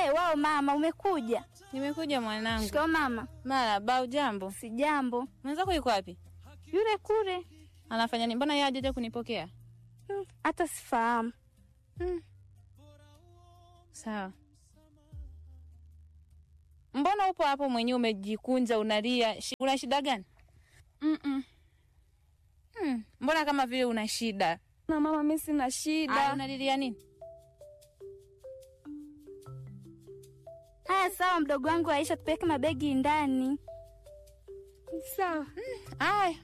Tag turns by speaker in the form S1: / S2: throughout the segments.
S1: Eh, wao mama, umekuja?
S2: Nimekuja mwanangu.
S1: Shikao mama.
S2: Marahaba, ujambo?
S1: Si jambo.
S2: Mwenzako yuko wapi?
S1: Yule kule.
S2: Anafanya nini? Mbona yeye hajaja kunipokea?
S1: Hmm, Hata sifahamu.
S2: Hmm. Sawa. Mbona upo hapo mwenyewe umejikunja unalia? Shi- Una shida gani?
S1: Mm-mm.
S2: Hmm. Mbona kama vile una shida?
S1: Na mama, mimi sina
S2: Aya,
S1: shida.
S2: unalilia nini?
S1: Haya, sawa mdogo wangu Aisha, tupeleke mabegi ndani. Sawa.
S2: Aya.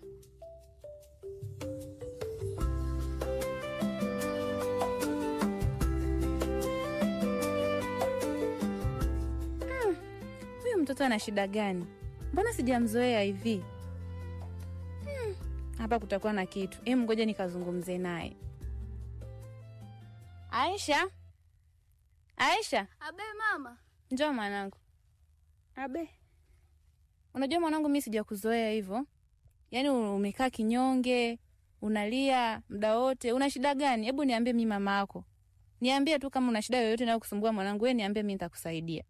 S2: Hmm. Huyu mtoto ana shida gani? Mbona sijamzoea hivi? Hmm. Hapa kutakuwa na kitu. Em, ngoja nikazungumze naye. Aisha, Aisha,
S1: Abe mama.
S2: njoo mwanangu.
S1: Abe.
S2: Unajua mwanangu, mi sijakuzoea hivyo, yaani umekaa kinyonge, unalia muda wote. Una shida gani? Hebu niambie, mi mama yako, niambie tu kama una shida yoyote inayokusumbua mwanangu, wewe niambie, mi nitakusaidia.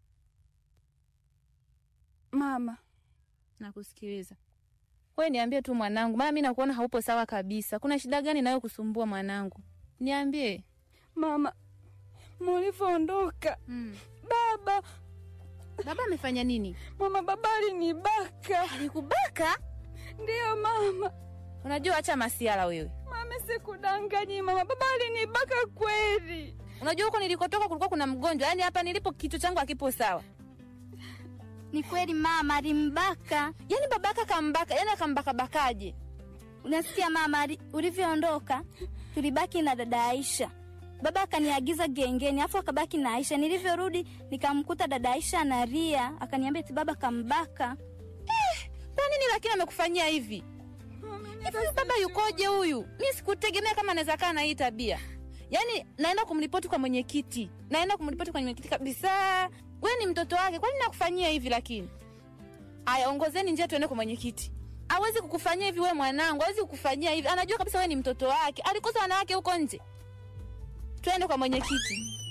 S1: Mama.
S2: Nakusikiliza. Wewe niambie tu mwanangu, maana mi nakuona haupo sawa kabisa. Kuna shida gani inayokusumbua mwanangu? Niambie.
S1: Mama. Mulivyoondoka.
S2: Mm.
S1: Baba.
S2: Baba amefanya nini?
S1: Mama, baba alinibaka.
S2: Alikubaka?
S1: Ndiyo mama.
S2: Unajua, acha masiala wewe.
S1: Mama, sikudanganyi mama, baba alinibaka kweli.
S2: Unajua huko nilikotoka kulikuwa kuna mgonjwa, yaani hapa nilipo kichwa changu hakipo sawa.
S1: Ni kweli mama, alimbaka.
S2: Yaani babaka kambaka, yaani akambaka bakaje?
S1: Unasikia mama, ali- ulivyoondoka tulibaki na dada Aisha. Baba akaniagiza gengeni, afu akabaki na Aisha. Nilivyorudi nikamkuta dada Aisha analia, akaniambia eti baba kambaka.
S2: Kwa nini lakini amekufanyia hivi? Hivi huyu baba yukoje huyu? Mi sikutegemea kama anaweza kaa na hii tabia. Yaani naenda kumripoti kwa mwenyekiti, naenda kumripoti kwa mwenyekiti kabisa. Wewe ni mtoto wake, kwa nini nakufanyia hivi lakini? Aya, ongozeni njia tuende kwa mwenyekiti. Hawezi kukufanyia hivi wewe mwanangu, hawezi kukufanyia hivi. Anajua kabisa wewe ni mtoto wake. Alikosa wanawake huko nje. Twende kwa mwenyekiti.